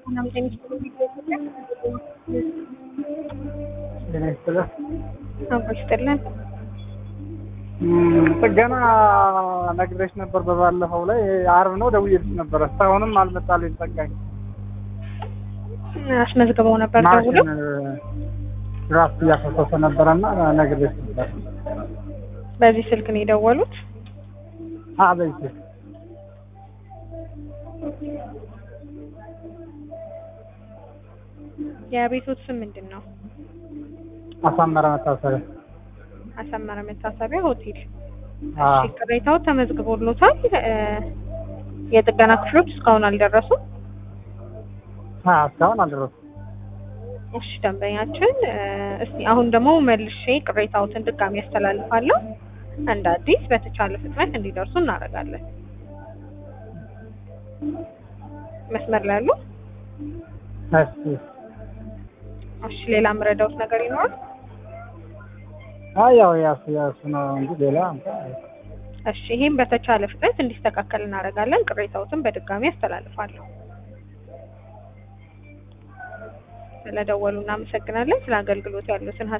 ጤና ይስጥልኝ። አብሮ ይስጥልን። እም፣ ጥገና ነግሬሽ ነበር በባለፈው ላይ አርብ ነው ደውዬልሽ ነበር። እስካሁንም አልመጣልኝ ጠጋኝ አስመዝግበው ነበር ደውሎ ማሽን ድራፍት እያፈሰሰ ነበረና ነግሬሽ ነበር። በዚህ ስልክ ነው የደወሉት። አ በዚህ የቤቶት ስም ምንድን ነው? አሳመረ መታሰቢያ አሰመረ መታሰቢያ ሆቴል። አ እሺ፣ ቅሬታው ተመዝግቦሎታል። እ፣ የጥገና ክፍሎች እስካሁን አልደረሱም። አ እስካሁን አልደረሰም። እሺ ደንበኛችን እ፣ እስቲ አሁን ደግሞ መልሼ ቅሬታዎትን ድጋሚ ያስተላልፋለሁ። እንደ አዲስ በተቻለ ፍጥነት እንዲደርሱ እናደርጋለን። መስመር ላይ ያሉ እሺ እሺ፣ ሌላ የምረዳውት ነገር ይኖራል? አይ ያው ያሱ ያሱ ነው እንጂ ሌላ እንኳን እሺ፣ ይሄም በተቻለ ፍጥነት እንዲስተካከል እናደርጋለን። ቅሬታዎትን በድጋሚ ያስተላልፋለሁ። ስለደወሉ እናመሰግናለን። ስለ አገልግሎት ያሉትን